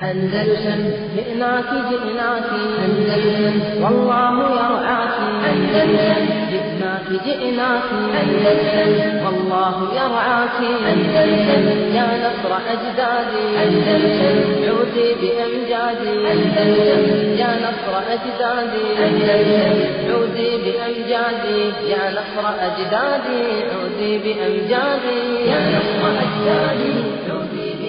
أندلسن جئناك جئناك أندلسن والله يرعاك أندلسن جئناك جئناك أندلسن والله يرعاك أندلسن يا نصر أجدادي أندلسن عودي بأمجادي أندلسن يا نصر أجدادي أندلسن عودي بأمجادي يا نصر أجدادي عودي بأمجادي يا نصر أجدادي عودي بأمجادي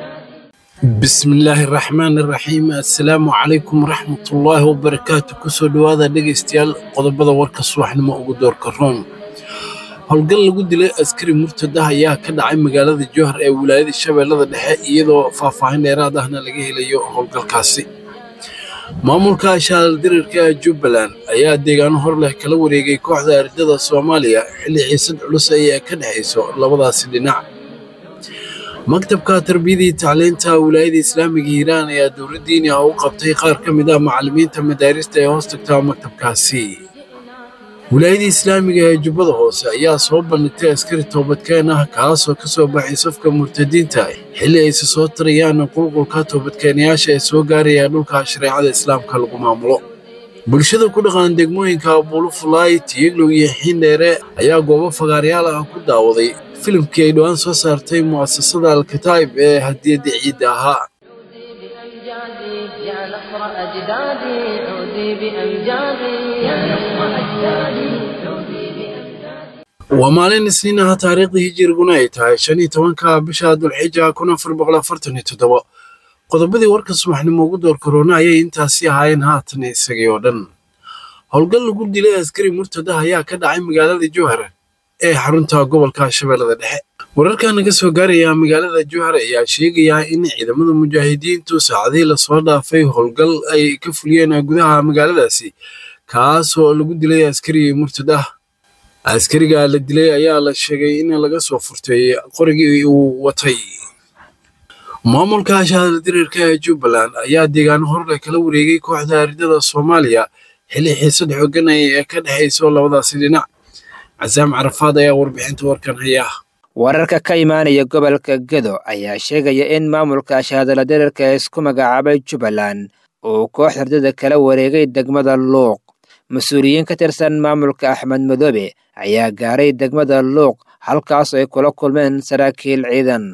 bismillaahi raxmaani raxiim assalaamu calaykum waraxmatullaahi wabarakaatu kusoo dhowaada dhegaystayaal qodobada warka subaxnimo ugu doorka roon howlgal lagu dilay askari murtadah ayaa ka dhacay magaalada jowhar ee wilaayada shabeellada dhexe iyadoo faahfaahin dheeraad ahna laga helayo howlgalkaasi maamulka shaaldirirka ee jubbaland ayaa deegaano hor leh kala wareegay kooxda ardada soomaaliya xilli xiisad culus ay ka dhexayso labadaasi dhinac maktabka tarbiyada iyo tacliinta wilaayada islaamiga hiiraan ayaa dowladdiini ah u qabtay qaar ka mid ah macallimiinta madaarista ee hoos tagta maktabkaasi wilaayada islaamiga ee jubbada hoose ayaa soo bandhigtay askari toobadkeen ah kaasoo ka soo baxay safka murtadiinta xilli ayse soo tarayaan qulqulka toobadkeenayaasha ee soo gaaraya dhulka shareecada islaamka lagu maamulo bulshada ku dhaqan degmooyinka buulufulaay tiyeglow iyo xiindheere ayaa goobo fagaaryaal ah ku daawaday filimkii ay dhowaan soo saartay mu'asasada alkataa'ib ee hadiyadda ciidda ahaa بأمجادي يا نصر أجدادي عودي بأمجادي يا نصر أجدادي عودي بأمجادي waa maalin isniin ah taariikhdii hijiriguna ay tahay shan iyo tobanka bisha dulxija kun afar boqol afartan iyo toddoba qodobadii warka subaxnimo ugu door korona ayay intaasi ahaayeen haatan isagii oo dhan howlgal lagu dilay askari murtadah ayaa ka dhacay magaalada jowhar ee xarunta gobolka shabeellada dhexe wararka naga soo gaaraya magaalada jowhar ayaa sheegaya in ciidamada mujaahidiintu saacadihii lasoo dhaafay howlgal ay ka fuliyeen gudaha magaaladaasi kaasoo lagu dilay askari murtadah askariga la dilay ayaa la sheegay in laga soo furtay qorigii uu watay maamulka shahaadadirirka ee jubbaland ayaa deegaano horle kala wareegay kooxda ardada soomaaliya xilli xiisad xoogan ee ka dhexayso labadaasi dhinac casaam carafaad ayaa warbixinta warkan haya wararka ka imaanaya gobolka gedo ayaa sheegaya in maamulka shahaadala dirirka ee isku magacaabay jubbaland uu koox ardada kala wareegay degmada luuq mas-uuliyiin ka tirsan maamulka axmed madoobe ayaa gaaray degmada luuq halkaas ay kula kulmeen saraakiil ciidan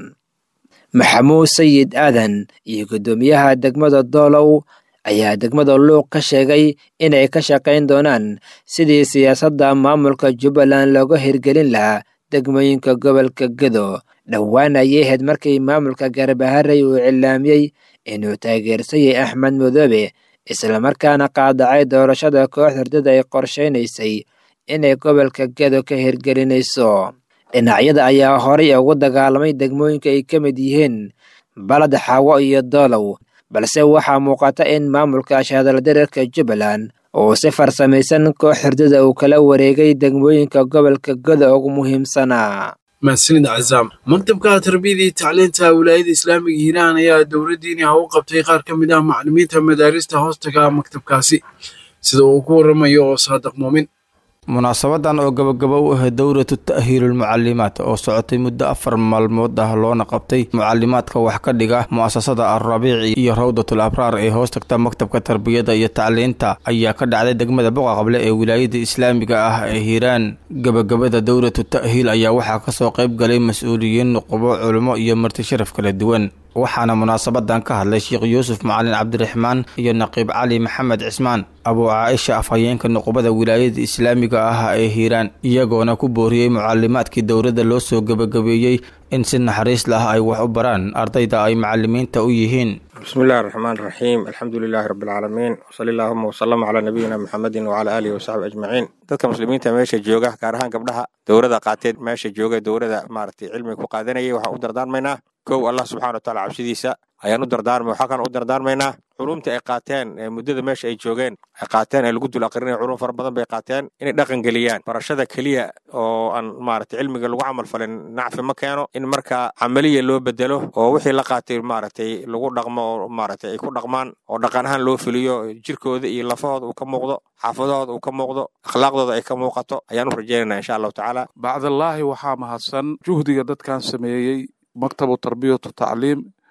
maxamuud sayid aadan iyo guddoomiyaha degmada doolow ayaa degmada luuq ka sheegay inay ka shaqayn doonaan sidii siyaasadda maamulka jubbaland looga hirgelin lahaa degmooyinka gobolka gedo dhowaan ayay ahayd markii maamulka garbaharey uu cilaamiyey inuu taageersayay axmed madoobe islamarkaana qaadacay doorashada koox hurdada ay qorshaynaysay inay gobolka gedo ka hirgelinayso dhinacyada ayaa horay ugu dagaalamay degmooyinka ay ka mid yihiin balad xaawo iyo doolow balse waxaa muuqata in maamulka shahaadaladirirka jubbaland uu si farsamaysan koox hurdada uu kala wareegay degmooyinka gobolka goda ugu muhiimsanaa mahadsanid casaam maktabka tarbiyada iyo tacliinta wilaayada islaamiga hiiraan ayaa dowladdiini ah u qabtay qaar ka mid ah macallimiinta madaarista hoostaga maktabkaasi sida uu ku waramayo oo saadiq muumin munaasabadan oo gabagabo u ahayd dowlatu ta'hiilulmucalimaad oo socotay muddo afar maalmood ah loona qabtay mucalimaadka wax ka dhiga mu'asasada alrabiici iyo rawdatul abraar ee hoos tagta maktabka tarbiyada iyo tacliinta ayaa ka dhacday degmada boqaqable ee wilaayada islaamiga ah ee hiiraan gabagabada dowlatu ta'hiil ayaa waxaa kasoo qayb galay mas-uuliyiin nuqubo culimo iyo marti sharaf kala duwan waxaana munaasabadan ka hadlay sheekh yuusuf macalin cabdiraxmaan iyo naqiib cali maxamed cismaan abuu caaisha afhayeenka nuqubada wilaayada islaamiga ah ee hiiraan iyagoona ku booriyey mucalimaadkii dowladda loo soo gebagabeeyey in si naxariis lah ay wax u baraan ardayda ay macalimiinta u yihiin bismi illahi raxmaan raxiim alxamdu lilaahi rabbi alcaalamiin wsali allaahuma wasalama calaa nabiyina muxamedin wacalaa aalihi wasaxbi ajmaciin dadka muslimiinta meesha jooga gaar ahaan gabdhaha dowrada qaateed meesha jooga dowrada maaragtay cilmiga ku qaadanayay waxaan u dardaarmaynaa kow allah subxana wa taala cabsidiisa ayaan u dardaarmay waxaa kan u dardaarmaynaa culumta ay qaateen ee muddada meesha ay joogeen ay qaateen ee lagu dul aqrinaya culum fara badan bay qaateen inay dhaqan geliyaan barashada keliya oo aan maaragtay cilmiga lagu camal falin nacfi ma keeno in markaa camaliya loo bedelo oo wixii la qaatay maaragtay lagu dhaqmo oo maaragtay ay ku dhaqmaan oo dhaqan ahaan loo fuliyo jirkooda iyo lafahooda uu ka muuqdo xaafadahooda uu ka muuqdo akhlaaqdooda ay ka muuqato ayaan u rajaynayna insha allahu tacaala bacdallaahi waxaa mahadsan juhdiga dadkan sameeyey maktabu tarbiyatu tacliim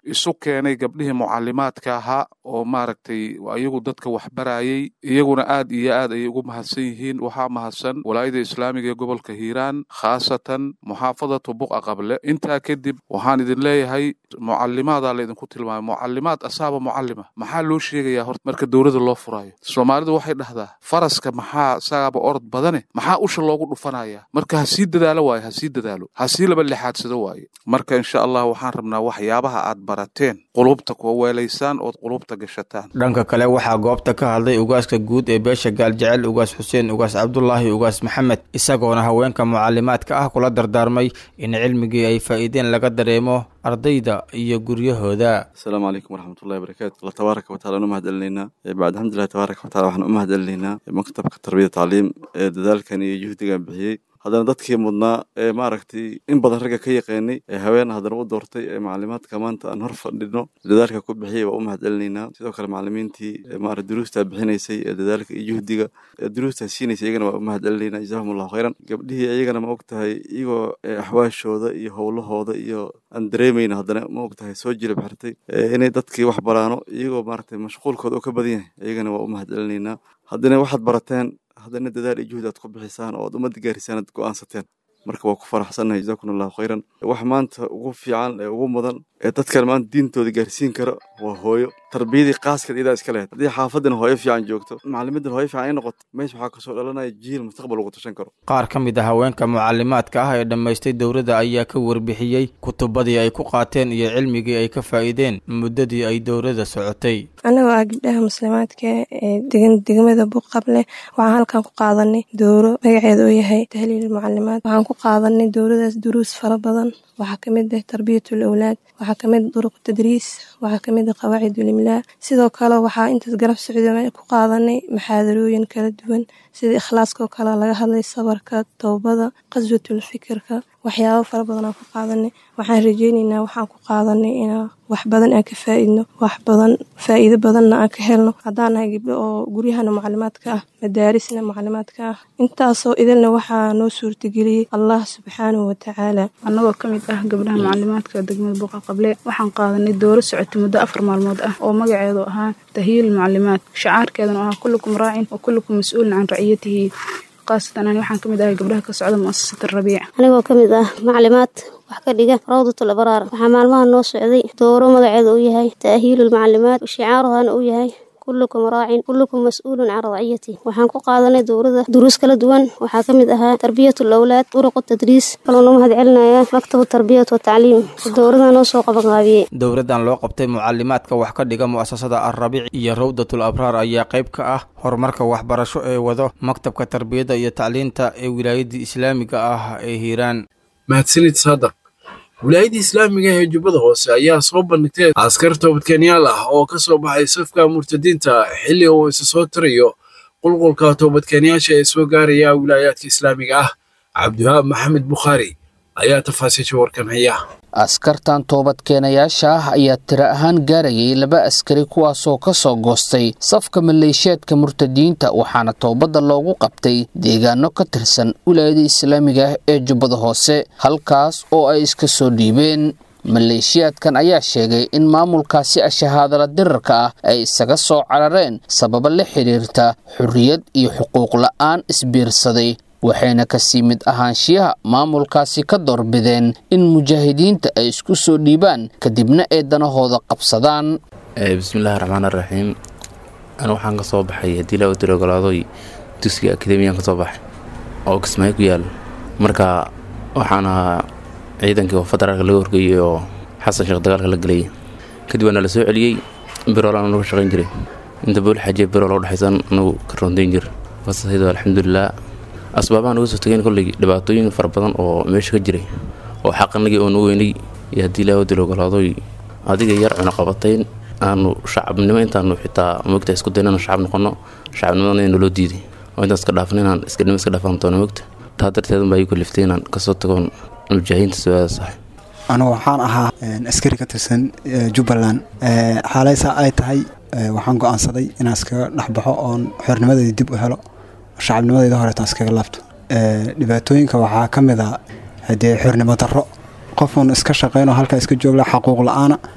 isu keenay gabdhihii mucalimaadka ahaa oo maaragtay iyagu dadka waxbarayay iyaguna aad iyo aad ayay ugu mahadsan yihiin waxaa mahadsan walaayada islaamiga ee gobolka hiiraan khaasatan muxaafadatu buqa qable intaa kadib waxaan idin leeyahay mucalimaadaa laydinku tilmaamay mucalimaad asaaba mucalima maxaa loo sheegayaa horta marka dowladda loo furaayo soomaalidu waxay dhahdaa faraska maxaa isagaaba orod badane maxaa usha loogu dhufanaya marka ha sii dadaalo waaye ha sii dadaalo ha sii laba lixaadsado waaye marka insha allah waxaan rabnaa waxyaabaha aad barateen qulubta kuwa weelaysaan ood qulubta gashataan dhanka kale waxaa goobta ka hadlay ugaaska guud ee beesha gaaljecel ugaas xuseen ugaas cabdulaahi ugaas maxamed isagoona haweenka mucalimaadka ah kula dardaarmay in cilmigii ay faa'iideen laga dareemo ardayda iyo guryahooda asalaamu calaykum waraxmatullahi wabarakaatu allah tabaaraka wataala anu mahad celinaynaa bacd alxamdulilah tabaaraka watala waxaan u mahad celinaynaa maktabka tarbiyada tacliim ee dadaalkan iyo juhdigan bixiyey haddana dadkii mudnaa ee maaragtay in badan ragga ka yaqaanay ee haween haddana u doortay ee macalimaadka maanta aan hor fadhino dadaalka ku bixiyay waa u mahad celinaynaa sidoo kale macalimiintii maara duruustaa bixinaysay ee dadaalka iyo juhdiga ee duruustaa siinaysay iyagana waa u mahad celinaynaa jazahum allahu khayran gabdhihii iyagana ma og tahay iyagoo axwaashooda iyo howlahooda iyo aan dareemayna haddana ma og tahay soo jilib xirtay inay dadkii wax baraano iyagoo maaragtay mashquulkooda oo ka badan yahay iyagana waa u mahad celinaynaa haddana waxaad barateen haddana dadaal iyo juhdi aad ku bixisaan oo aad ummadda gaarisaan aad go'aansateen marka waa ku faraxsannahay jazakum allahu khayran wax maanta ugu fiican ee ugu mudan ee dadkan maanta diintooda gaarsiin kara waa hooyo tarbiyadii qaaskeed iyadaa iska lehed haddii xaafadan hooyo fiican joogto macalimidan hooyo fiican ay noqoto meesha waxaa kasoo dhalanaya jiil mustaqbal ugu tashan karo qaar ka mid a haweenka mucalimaadka ah ee dhammaystay dowladda ayaa ka warbixiyey kutubadii ay ku qaateen iyo cilmigii ay ka faa'iideen muddadii ay dowladda socotay annagoo ah gabdhaha muslimaadka ee degan degmada buqable waxaan halkan ku qaadanay dowro magaceeda oo yahay tahliil mucalimaad waxaan ku qaadanay dowladaas duruus fara badan waxaa ka mid ah tarbiyatul awlaad waxaa ka mid ah duruq tadriis waxaa ka mid ah qawaacidul imlaa sidoo kale waxaa intaas garab socda ku qaadanay maxaadarooyin kala duwan sida ikhlaaskoo kale laga hadlay sabarka towbada qaswatul fikirka waxyaabo fara badan aan ku qaadanay waxaan rajeyneynaa waxaan ku qaadanay inaa wax badan aan ka faa'iidno wax badan faa'iido badanna aan ka helno haddaan nahay gabdho oo guryahana mucalimaadka ah madaarisna mucalimaadka ah intaasoo idilna waxaa noo suurtageliyey allah subxaanahu watacaala annagoo ka mid ah gabdhaha mucalimaadka degmada buuqa qable waxaan qaadanay dooro socotay muddo afar maalmood ah oo magaceedu ahaa tahyiil mucalimaad shacaarkeeduna ahaa kullukum raacin wa kullukum mas-uulin can raciyatihi khaasatan ani waxaan ka mid ahay gabdhaha ka socda mu'asasat rabiic anigoo ka mid ah maclimaad wax ka dhiga rawdatul abraar waxaa maalmaha noo socday dooro magaceeda uu yahay ta'hiilul maclimaad shicaaruhana uu yahay kullukum raacin kullukum mas-uulun can raciyati waxaan ku qaadanay dowrada duruus kala duwan waxaa ka mid ahaa tarbiyatul awlaad duruqu tadriis kaloo noo mahad celinayaa maktabu tarbiyat wa tacliim dowradaa noo soo qabanqaabiyey dowladdan loo qabtay mucalimaadka wax ka dhiga mu'asasada alrabiic iyo rawdatul abraar ayaa qayb ka ah horumarka waxbarasho ee wado maktabka tarbiyadda iyo tacliinta ee wilaayadii islaamiga ah ee hiiraan mahadsanid saadaq wilaayadda islaamiga ee jubbada hoose ayaa soo bandhigtay askar toobadkeenyaal ah oo ka soo baxay safka murtadiinta xilli uu isa soo tirayo qulqulka toobadkeenyaasha ee soo gaaraya wilaayaadka islaamiga ah cabdiwahaab maxamed bukhaari ayaa tafaasiisha warkan haya askartan toobadkeenayaasha ah ayaa tiro ahaan gaarayay laba askari kuwaasoo ka soo goostay safka maleeshiyaadka murtadiinta waxaana toobadda loogu qabtay deegaano ka tirsan wilaayada islaamiga ah ee jubbada hoose halkaas oo ay iska soo dhiibeen maleeshiyaadkan ayaa sheegay in maamulkaasi ashahaadala dirarka ah ay isaga soo carareen sababo la xidhiirta xorriyad iyo xuquuq la'aan isbiirsaday waxayna kasii mid ahaanshiyaha maamulkaasi ka doorbideen in mujaahidiinta ay isku soo dhiibaan kadibna ay danahooda qabsadaan bismillaahi raxmaan raxiim anu waxaan ka soo baxay haddii laa udiro ogolaadoy dugsiga akademiyan ka soo baxay oo kismaayo ku yaal marka waxaan ahaa ciidankii oo federaalka laga horgeeyey oo xasan sheekh dagaalka la gelayay kadib waana la soo celiyey birool aan uga shaqayn jiray inta bool xajiya birool oo dhexaysan anagu ka roondayn jir fasahaydo alxamdulilah asbaabahan uga soo tageen kolley dhibaatooyin fara badan oo meesha ka jiray oo xaqanagii oonu weynay iyo haddii ilaa wadil ogolaadoy adiga yar cunaqabatayn aanu shacabnimo intaanu xitaa mogta isku dayn inaan shacab noqono shacabnimadana inuu loo diiday oo intaan iska dhaafan inaan iskanimo iska dhaafan doono mogta taa darteed unbaa igu kaliftay inaan kasoo tagoon mujaahidiinta sooaada sax anigu waxaan ahaa askari ka tirsan jubbaland xaalaysaa ay tahay waxaan go-aansaday inaan iskaga dhexbaxo oon xornimadeeda dib u helo shacabnimadeyda horeetaan iskaga laabto dhibaatooyinka waxaa ka mid a haddee xornimo darro qofuun iska shaqaynoo halkaa iska joogla xaquuq la-aana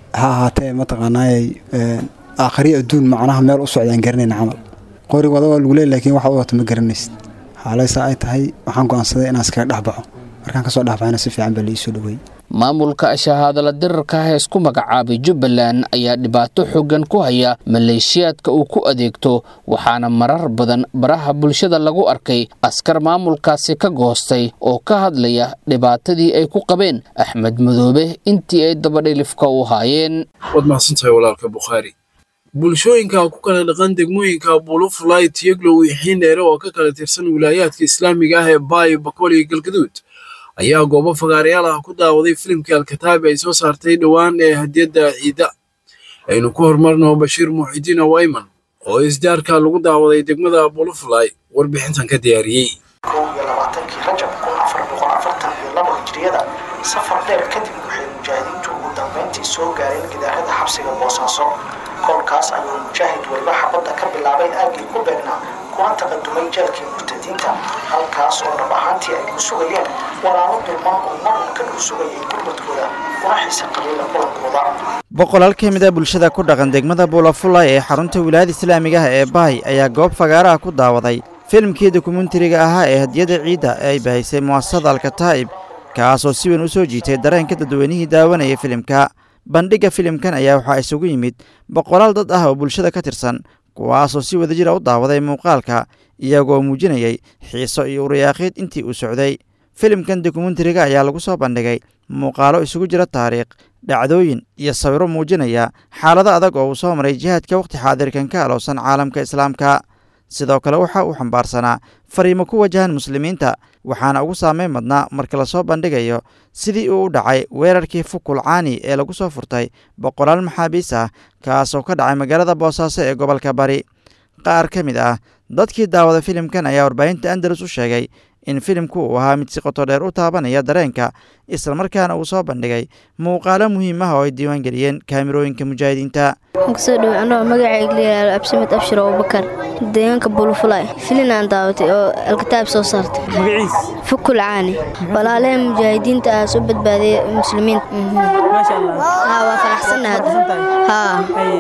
ha ahaatee mataqaanaayay aakhriya adduun macnaha meel u socdaan garanayna camal qori wada waa lagu leey laakiin waxa u wato ma garanaysid xaalaysa ay tahay waxaan go'aansaday inaan iskaga dhex baxo markaan kasoo dhexbaxayna si fiican baa liisoo dhaweeyey maamulka shahaadala dirarka ah ee isku magacaabay jubbaland ayaa dhibaato xooggan ku haya maleeshiyaadka uu ku adeegto waxaana marar badan baraha bulshada lagu arkay askar maamulkaasi ka goostay oo ka hadlaya dhibaatadii ay ku qabeen axmed madoobe intii ay dabadhilifka u haayeen waad mahadsantahay walaalka bukhaari bulshooyinka ku kala dhaqan degmooyinka bulufulay tiyaglow iyo xiindheere oo ka kala tirsan wilaayaadka islaamiga ah ee baayo bakool iyo galgaduud ayaa goobo fagaarayaal ah ku daawaday filimkii alkataabi ay soo saartay dhowaan ee hadiyadda ciida aynu ku horumarno bashiir muuxidiin awayman oo isdaarka lagu daawaday degmada bulufulay warbixintan ka diyaariyey kow iyo labaatankii rajab kun afar boqol afartan iyo labo hijriyada safar dheer kadib waxay mujaahidiintu ugu dambeyntii soo gaareen gidaarada xabsiga boosaaso kolkaas ayuu mujaahid weliba xabadda ka bilaabay aagii ku beegnaa kuna taqadumay jeelkii murtadiinta halkaas oo dhab ahaantii ay ku sugayeen walaalo dulman oo mar un ka dhul sugayay gurmadkooda kuna xiisa qabiila kulankooda boqolaal ka mid a bulshada ku dhaqan degmada buulafulay ee xarunta wilaayada islaamiga ah ee bahay ayaa goob fagaaraha ku daawaday filimkii dokumentariga ahaa ee hadiyada ciidda ee ay bahaysay mu'asasada alkataa'ib kaasoo si weyn u soo jiitay dareenka dadweynihii daawanaya filimka bandhigga filimkan ayaa waxaa isugu yimid boqolaal dad ah oo bulshada ka tirsan kuwaasoo si wadajira u daawaday muuqaalka iyagoo muujinayay xiiso iyo uriyaaqiid intii uu socday filimkan dokumentariga ayaa lagu soo bandhigay muuqaalo isugu jira taariikh dhacdooyin iyo sawiro muujinaya xaalado adag oo uu soo maray jihaadka wakhti xaadirkan ka alowsan caalamka islaamka sidoo kale waxa uu xambaarsanaa fariimo ku wajahan muslimiinta waxaana ugu saameyn madnaa marka lasoo bandhigayo sidii uu u dhacay weerarkii fukul caani ee lagu soo furtay boqolaal maxaabiis ah kaasoo ka dhacay magaalada boosaaso ee gobolka bari qaar ka mid ah dadkii daawada filimkan ayaa warbaahinta andalus u sheegay in filimku uu ahaa mid si qoto dheer u taabanaya dareenka islamarkaana uu soo bandhigay muuqaalo muhiim ah oo ay diiwaan geliyeen kaamirooyinka mujaahidiinta waxaan kusoo dhawo anoo magacayga layihahdo absimed abshir abubakar deegaanka bulufulay filin aan daawatay oo alkitaab soo saartay magaciis fukul caani walaalaha mujaahidiinta ah soo badbaadaya muslimiinta maasha allah haa waa faraxsannahay haa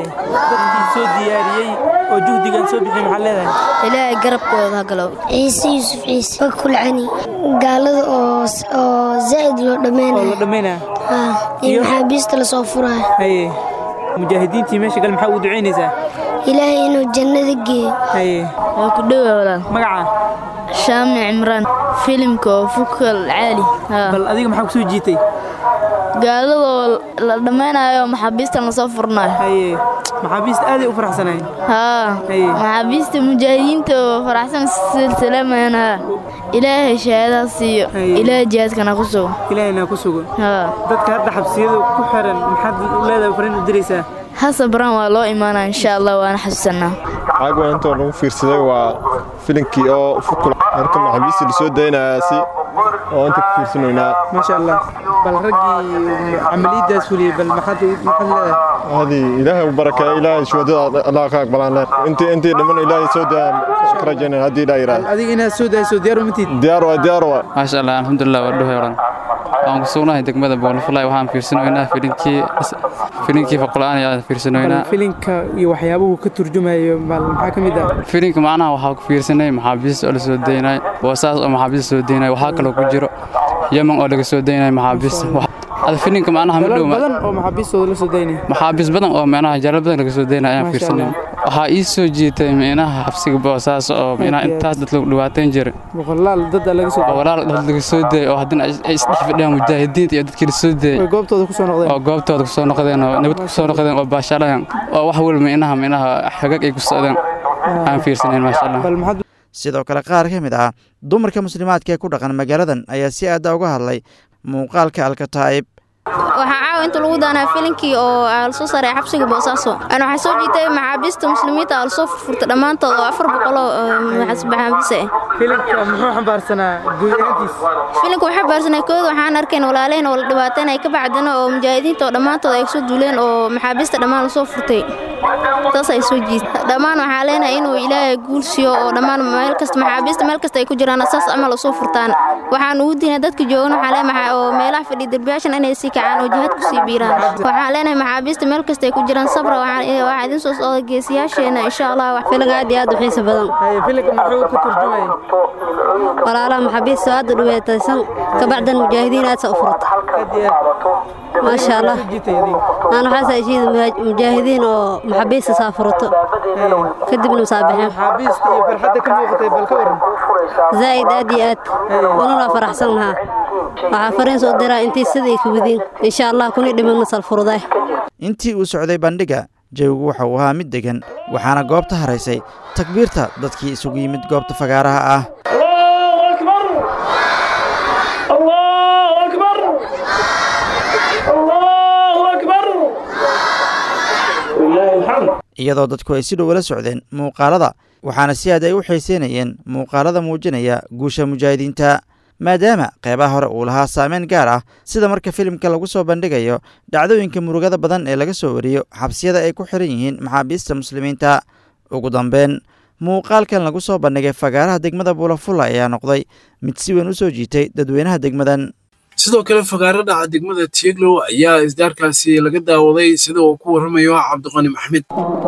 dadkii soo diyaariyey oo juhdigan soo bixiyey maxaa leedahay ilaahay garabkooda ha galow ciise yuusuf ciise fakul cani gaalada oo oo zaa'id loo dhammaynayo oo la dhammaynaya haa iyo maxaabiista lasoo furayo haye mujaahidiintii meesha gal maxaa ugu ducaynaysaa ilaahay inuu jannada geeyo haye waa ku dhowa walaal magaca shaamni cimraan filimka oo fukal caali bal adiga maxaa kusoo jiitay gaaladoo la dhammaynayo maxaabiistan lasoo furnayo haye maxaabiista aaday u faraxsanayn haa maxaabiista mujaahidiinta oo faraxsan silsilamayaan haa ilaahay shahaadaha siiyo ilaahay jihaadkana ku sugo ilaahayna ku sugo haa dadka hadda xabsiyada ku xiran maxaad leedahay fariin u diraysaa hasabraan waa loo imaanaa insha allah waana xasuusanaa caaga intoo lagu fiirsaday waa filinkii oo fukul marka maxaabiista lasoo daynayaasi oo inta ku fiirsanaynaa maasha allah bal raggii camaliyadaas fuliyey bal maxaad maxaad leedahay هذه إلهي وبركة إلهي شو هذا الله خاك بلان أنت أنت لمن إلهي سودا كرجنا هذه لا يرى adiga inaad soo dayso diyaar uma tiid ديار وديار maasha allah alxamdulilah waa dhuhay oran waan ku sugnahay degmada boolfulay waxaan fiirsanoynaa filinkii filinkii faqul-aan ayaan fiirsanoynaa filinka iyo waxyaabuhu ka turjumayo bal maxaa ka mid ah filinka macnaha waxaa ku fiirsanay maxaabiista oo la soo daynay boosaas oo maxaabiista soo daynay waxaa kaloo ku jiro yemen oo laga soo daynay maxaabiista ada filinka macnaha ma dalal dhow badan oo maxaabiistooda la soo daynaya maxaabiis badan oo micnaha jalal badan laga soo daynay ayaan Masha fiirsanay waxaa ii soo jiitay micnaha xabsiga boosaas oo micnaha intaas dad lagu dhibaateyn jiray boqolaal dada laga soo oo walaal dad laga soo dayay oo haddana ay ay isdhex fadhiyaan mujaahidiinta iyo dadkii la soo dayay way goobtooda ku soo noqdeen oo goobtooda ku soo noqdeen oo nabad ku soo noqdeen oo baashaalayaan oo wax walba micnaha micnaha xagag ay ku socdeen aan fiirsanayn maasha allah sidoo kale qaar ka mid ah dumarka muslimaadka ee ku dhaqan magaaladan ayaa si aada uga hadlay muuqaalka alkataa'ib waxaa caawa inta lagu daanaa filinkii oo la soo saaray xabsiga boosaaso ana waxaa soo jiitay maxaabiista muslimiinta oo lasoo furfurta dhammaantood oo afar boqoloo maxaabiis ah filimka muxuu xambaarsanaa guud ahaantiis filimka waxaa baarsanaa kooda waxaan arkayn walaalehen oo la dhibaateynaya ka bacdina oo mujaahidiinta oo dhammaantood ay kusoo duuleen oo maxaabiista dhammaan lasoo furtay taas ay soo jiita dhammaan waxaa leenahay inuu ilaahay guul siiyo oo dhammaan meel kasta maxaabiista meel kasta ay ku jiraan saas camal usoo furtaan waxaan ugu diinay dadka joogan waxaa leenahay oo meelaha fadhiya derbiyaashan inay sii kacaan oo jihaad kusii biiraan waxaan leenahay maxaabiista meel kasta ay ku jiraan sabra waxaa idin soo socda geesiyaasheena insha allah filan aad iyo aad u xiisa badan filanka muxuu ku turjumaya walaalaha maxaabiista aad u dhibaataysan kabacdan mujaahidiin aad sa u furata maasha allah aan waxaas heshiida mujaahidiin oo maxaabiista saa furato kadibna masaabixeen maxaabiista iyo farxadda ka muuqatay bal ka waran zaa'id aad iyo aad wanuna faraxsan lahaa waxaa fariin soo diraa intii siday ka wadiin insha allah kuni dhimanna salfuruday intii uu socday bandhiga jawigu waxa uu ahaa mid degan waxaana goobta haraysay takbiirta dadkii isugu yimid goobta fagaaraha ah iyadoo dadku ay si dhow ula socdeen muuqaalada waxaana si aad ay u xiiseynayeen muuqaalada muujinaya guusha mujaahidiinta maadaama qeybaha hore uu lahaa saameyn gaar ah sida marka filimka lagu soo bandhigayo dhacdooyinka murugada badan ee laga soo wariyo xabsiyada ay ku xiran yihiin maxaabiista muslimiinta ugu dambeyn muuqaalkan lagu soo bandhigay fagaaraha degmada buulafulla ayaa noqday mid si weyn u soo jiitay dadweynaha degmadan sidoo kale fagaaro dhaca degmada tieglow ayaa isdaarkaasi laga daawaday sida uu ku warramayo cabdiqani maxmed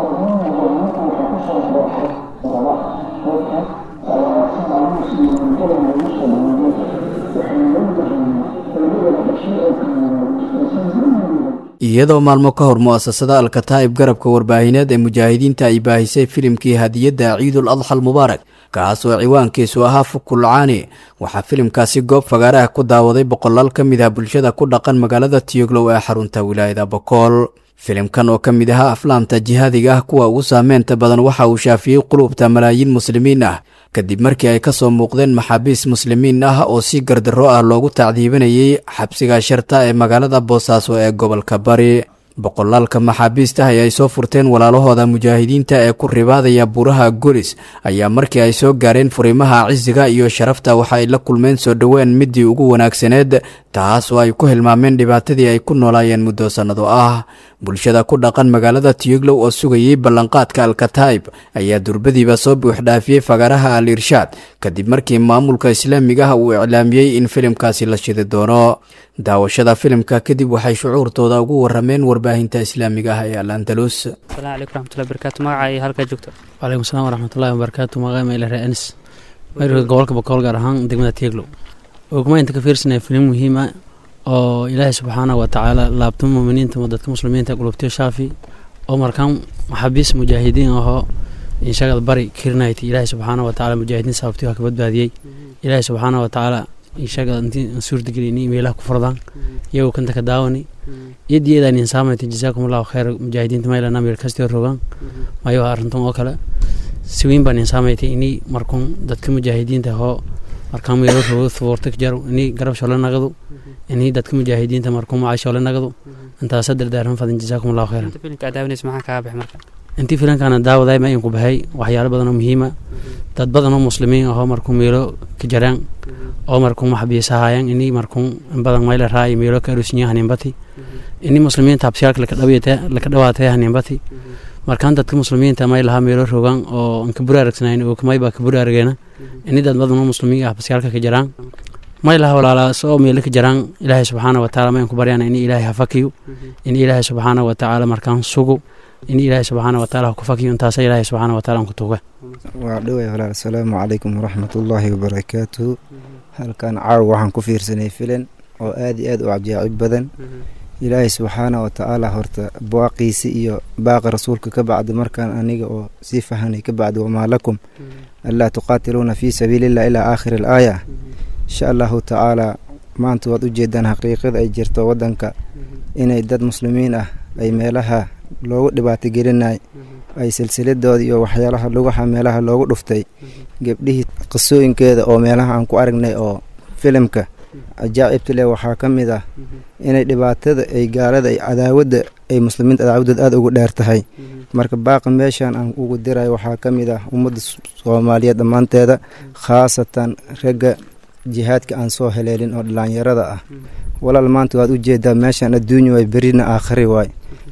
iyadoo maalmo ka hor mu'asasada alkataa'ib garabka warbaahineed ee mujaahidiinta ay baahisay filimkii hadiyadda ciidul adxa almubaarak kaas oo ciwaankiisu ahaa fukulcaani waxaa filimkaasi goob fagaaraha ku daawaday boqolaal ka mid ah bulshada ku dhaqan magaalada tiyoglow ee xarunta wilaayada bokool filimkan oo ka mid ahaa aflaamta jihaadiga ah kuwa ugu saameynta badan waxa uu shaafiyey qulubta malaayiin muslimiin ah kadib markii ay ka soo muuqdeen maxaabiis muslimiin ah oo si gardarro ah loogu tacdiibinayay xabsiga sharta ee magaalada boosaaso ee gobolka bari boqolaalka maxaabiista ay ay soo furteen walaalahooda mujaahidiinta ee ku ribaadaya buuraha golis ayaa markii ay soo gaareen furimaha cisiga iyo sharafta waxa ay la kulmeen soo dhoween midii ugu wanaagsaneed taas oo ay ku hilmaameen dhibaatadii ay ku noolaayeen muddo sannado ah bulshada ku dhaqan magaalada tiyoglow oo sugayey ballanqaadka alkataib ayaa durbadiiba soo buuxdhaafiyey fagaaraha al irshaad kadib markii maamulka islaamiga ah uu iclaamiyey in filimkaasi la shidi doono daawashada filimka kadib waxay shucuurtooda ugu warameen warbaahinta islaamiga ah ee al andalus asalaamu calaykum raxmatullahi barakaatu magacay halkaa joogto wacalaykum asalaam waraxmatullahi wabarakaatu magacay mayle ree anis mayrka gobolka bokool gaar ahaan degmada tieglow ogma inta ka fiirsanaya filim muhiim ah oo ilaahay subxaanahu watacaala laabtamo muminiinta dadka muslimiinta qulubtiyo shaafi oo markaan maxaabiis mujaahidiin ahoo inshagada bari kirnayt ilaahay subxaanahu watacaala mujaahidiin sababtii waa ka badbaadiyey ilaahay subxaanahu watacaala inshaga intii suurtagelini meelaha ku furdaan iyagoo kanta ka daawani iyadiyadan insaamayta jasaakum allahu khayr mujaahidiinta maylana meel kastio rogaan mayo arrintan oo kale si weyn baan insaamayta ini markuun dadka mujaahidiinta hoo markaan meelo rogo fuurta jaro ini garab shole nagadu ini dadka mujaahidiinta markuun macay shole nagadu intaasa dardaaran fadan jasaakum allahu khayran filimka aad daawanaysa maxaa kaga baxay marka intii filankaana daawaday ma inku bahay waxyaalo badan oo muhiima dad badan oo muslimiin ahoo markuu meelo ka jaraan oo markuu maxbiisahaayaan ini markuu in badan mayla raay meelo ka arusinyo haniinbati ini muslimiinta habsiyaalka laka dhawaatay haniinbati markaan dadka muslimiinta may lahaa meelo rogaan oo an ka buraaragsanayn oo kamay baa ka buraarageena ini dad badan oo muslimiin ah habsiyaalka ka jaraan may laha walaalaas oo meelo ka jaraan ilaahay subxaana watacaala ma inku baryaan ini ilaahay hafakiyo in ilaahay subxaana watacaala markaan sugo in ilaahay subxaana wataala ha ku fakiyo intaasa ilaahay subxaana wataala aan ku tuuga waa dhoway walaal asalaamu calaykum waraxmatullaahi wabarakaatuhu halkan caawa waxaan ku fiirsanay filan oo aad iyo aad u cajaacib badan ilaahay subxaana watacaala horta baaqiisi iyo baaqa rasuulka ka bacda markaan aniga oo sii fahanay ka bacda wamaa lakum anlaa tuqaatiluuna fii sabiilillah ilaa aakhiri alaaya insha allahu tacaala maanta waad ujeedaan xaqiiqada ay jirto waddanka inay dad muslimiin ah ay meelaha loogu dhibaatogelinay ay silsiladooda iyo waxyaalaha lugaha meelaha loogu dhuftay gebdhihii qisooyinkeeda oo meelaha aan ku aragnay oo filimka ajaacibta leh waxaa ka mid ah inay dhibaatada ay gaalada ay cadaawadda ay muslimiinta cadaawadood aada ugu dheer tahay marka baaqa meeshan aan ugu dirayo waxaa ka mid ah ummadda soomaaliyeed dhammaanteeda khaasatan ragga jihaadka aan soo heleelin oo dhalinyarada ah walaal maanta waad ujeedaa meeshan adduunya way berina aakhari waay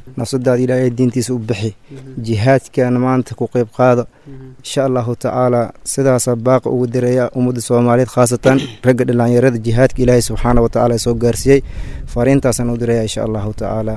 nafsadaada ilaahay diintiisa u bixi jihaadkana maanta ku qeyb qaada insha allahu tacaala sidaasaa baaqa ugu dareeya ummadda soomaaliyeed khaasatan ragga dhalinyarada jihaadka ilaahay subxaana watacaala soo gaarsiiyey fariintaasaan u dareeya insha allahu tacaala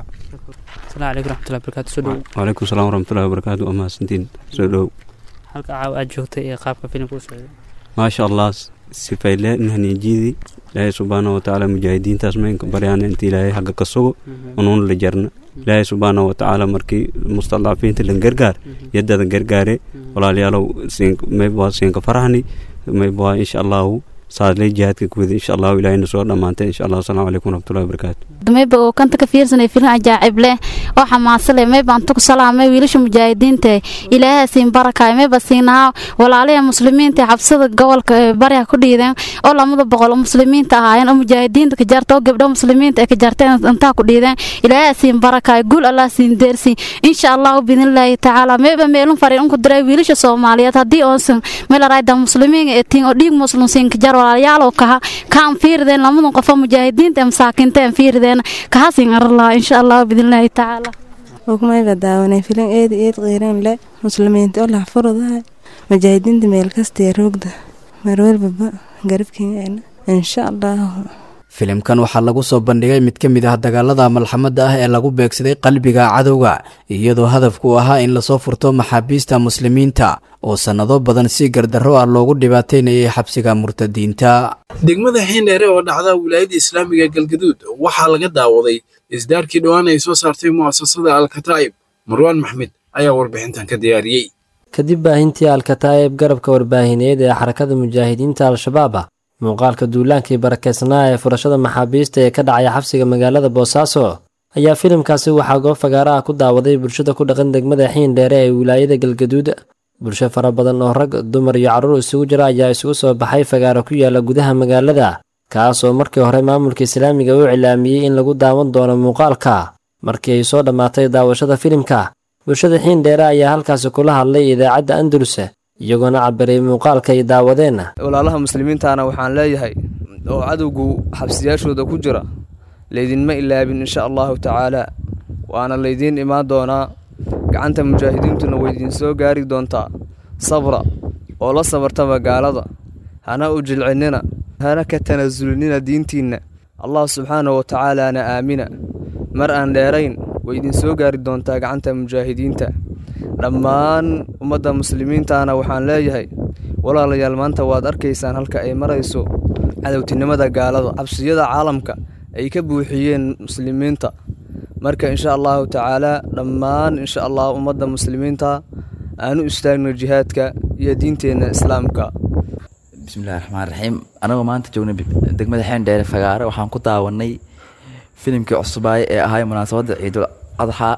waalaikum salaam waraxmatullahi wabarakaatu waa mahadsantiin soo dhow halka caawa aad joogtay ee qaabka filimka u socday maasha allah sifayle nahnijiidi ilaahay subxaana watacaala mujaahidiintaas maynka baryaana inta ilaahay xagga ka sugo unuun la jarna ilaahay subxaana watacaala markii mustadcafiinta lan gargaar yadada gargaare walaalayaalow maybwaa siinka farahni maybwaa insha allahu saadley jihaadka kuwada insha allahu ilaahayna soo dhammaantay insha allah asalaamu calaykum waraxmatullahi wabarakaatu mayba oo kanta ka fiirsanay filin cajaacib leh oo xamaasa leh mayba anta ku salaamay wiilasha mujaahidiinta ilaahay siin barakaay mayba siinaa walaalaha muslimiinta xabsada gobolka bariga ku dhiideen oo lamada boqol oo muslimiinta ahaayeen oo mujaahidiinta ka jarta oo gabdho muslimiinta ay ka jarteen intaa ku dhiideen ilaahay siin barakaay guul allah siin deersi insha allahu biidnillaahi tacaala mayba meelun fariin unku diray wiilasha soomaaliyeed haddii oonsan meelarayda muslimiin ee tiin oo dhiig muslim siin ka jar walaalayaalow kaha kaan fiirideen lamadan qofo mujaahidiinta ee masaakiinta aan fiirideen kahasin arlaa insha allah bidnillaahi tacaala hukmayba daawanay filan eedi eed qiiran le muslimiinta oo laxfurudahay mujaahidiinta meel kastee roogda marwalbaba garabkeena insha allahu filimkan waxaa lagu soo bandhigay mid ka mid ah dagaalada malxamadda ah ee lagu beegsaday qalbiga cadowga iyadoo hadafku ahaa in lasoo furto maxaabiista muslimiinta oo sannado badan si gardarro ah loogu dhibaataynayay xabsiga murtadiinta degmada xiindheere oo dhacda wilaayadda islaamiga galgaduud waxaa laga daawaday isdaarkii dhowaan ay soo saartay mu'asasada alkataa'ib marwaan maxmed ayaa warbixintan ka diyaariyey kadib baahintii alkataa'ib garabka warbaahineed ee xarakada mujaahidiinta al-shabaab ah muuqaalka duulaankii barakeysnaa ee furashada maxaabiista ee ka dhacaya xabsiga magaalada boosaaso ayaa filimkaasi waxaa goob fagaara ah ku daawaday bulshada ku dhaqan degmada xiindheere ee wilaayada galgaduud bulsho fara badan oo rag dumar iyo carruur isugu jira ayaa isugu soo baxay fagaaro ku yaala gudaha magaalada kaas oo markii hore maamulka islaamiga u cilaamiyey in lagu daawan doono muuqaalka markii ay soo dhammaatay daawashada filimka bulshada xiindheere ayaa halkaasi kula hadlay idaacadda andalus iyagoona cabiray muuqaalka ay daawadeen walaalaha muslimiintaana waxaan leeyahay oo cadowgu xabsiyaashooda ku jira laydinma ilaabin insha allahu tacaalaa waana laydiin imaan doonaa gacanta mujaahidiintuna waydiin soo gaari doontaa sabra oo la sabartaba gaalada hana u jilcinnina hana ka tanasulinina diintiinna allah subxaanahu wa tacaalaana aamina mar aan dheerayn waydiin soo gaari doontaa gacanta mujaahidiinta dhammaan ummadda muslimiintaana waxaan leeyahay walaalayaal maanta waad arkaysaan halka ay marayso cadowtinimada gaalada cabsiyada caalamka ay ka buuxiyeen muslimiinta marka insha allahu tacaalaa dhammaan insha allah ummadda muslimiinta aanu istaagno jihaadka iyo diinteenna islaamka bismillahi raxmaan raxiim anagoo maanta joognay degmada xeendheere fagaare waxaan ku daawanay filimkii cusubaaye ee ahay munaasabadda ciidul adxaa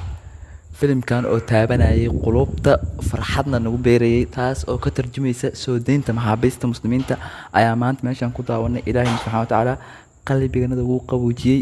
filimkan oo taabanayay qulubta farxadna nagu beerayay taas oo ka tarjumaysa soo deynta maxaabiista muslimiinta ayaa maanta meeshaan ku daawanay ilaahayna subxana wa tacaala qalbiganada wuu qaboojiyey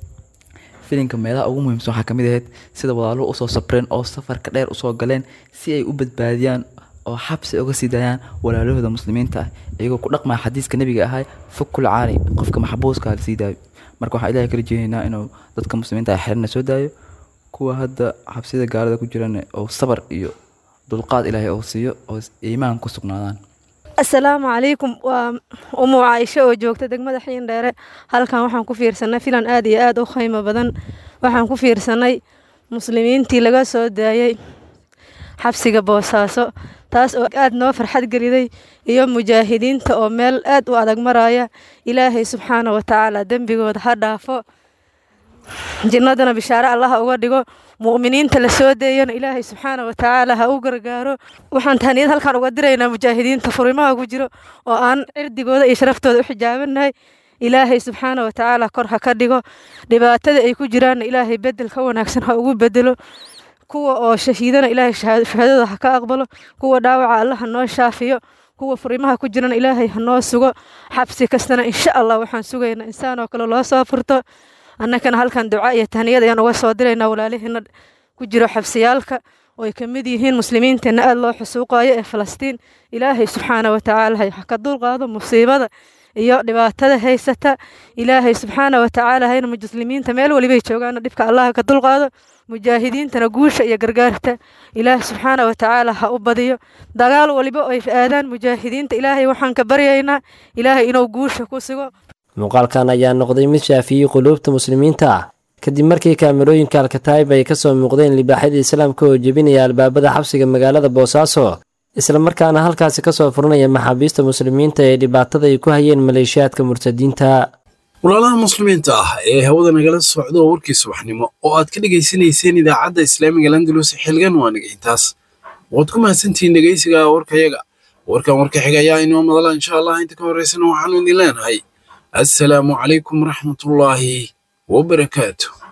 filimka meelaha ugu muhiimsan waxaa kamid ahayd sida walaaluhu usoo sabreen oo safarka dheer usoo galeen si ay u badbaadiyaan oo xabsi uga sii daayaan walaalahooda muslimiinta ah iyagoo ku dhaqmaya xadiiska nebiga ahay fukul caani qofka maxbuuska la sii daayo marka waxaan ilahay kala jeenaynaa inuu dadka muslimiinta ah xerina soo daayo kuwa hadda xabsida gaalada ku jiran oo sabar iyo dulqaad ilaahay oo siiyo oo iimaan ku sugnaadaan asalaamu calaykum waa umu caaisho oo joogta degmada xiindheere halkan waxaan ku fiirsanay filan aad iyo aad u qiimo badan waxaan ku fiirsanay muslimiintii laga soo daayey xabsiga boosaaso taas oo aad noo farxad geliday iyo mujaahidiinta oo meel aad u adag maraya ilaahay subxaana wa tacaala dembigooda ha dhaafo jinnadana bishaare allaha uga dhigo mu'miniinta la soo deeyana ilaahay subxaana wa tacaala ha u gargaaro waxaan tahniyad halkan uga diraynaa mujaahidiinta furimaha ku jiro oo aan cirdigooda iyo sharaftooda u xijaabanahay ilaahay subxaana wa tacaala kor ha ka dhigo dhibaatada ay ku jiraanna ilaahay bedel ka wanaagsan ha ugu bedelo kuwa oo shahiidana ilaahay shahaadada ha ka aqbalo kuwa dhaawaca allah ha noo shaafiyo kuwa furimaha ku jirana ilaahay ha noo sugo xabsi kastana insha allah waxaan sugaynaa insaan oo kale loo soo furto annakana halkan duca iyo tahniyad ayaan uga soo diraynaa walaalihiina ku jiro xabsiyaalka oo ay ka mid yihiin muslimiinteenna aad loo xusuuqayo ee falastiin ilaahay subxaana wa tacaala ha ka dulqaado musiibada iyo dhibaatada haysata ilaahay subxaana wa tacaala hayna muslimiinta meel walibay joogaana dhibka allaha ka dulqaado mujaahidiintana guusha iyo gargaarta ilaahay subxaana wa tacaala ha u badiyo dagaal waliba ay aadaan mujaahidiinta ilaahay waxaan ka baryaynaa ilaahay inuu guusha ku sigo muuqaalkan ayaa noqday mid shaafiyey quluubta muslimiinta ah kadib markii kaamirooyinka alkataayib ay kasoo muuqdeen libaaxyada islaamka oo jebinaya albaabada xabsiga magaalada boosaaso islamarkaana halkaasi kasoo furanaya maxaabiista muslimiinta ee dhibaatada ay ku hayeen maleeshiyaadka murtadiinta walaalaha muslimiinta ah ee hawada nagala socda oo warkii subaxnimo oo aad ka dhegaysanayseen idaacadda islaamiga landalus xilgan waa nagaintaas waad ku mahadsantihiin dhegaysiga warkayaga warkan warka xiga ayaa inoo madala insha allah inta ka horeysana waxaanu idin leenahay assalaamu calaykum waraxmatullaahi wabarakaatu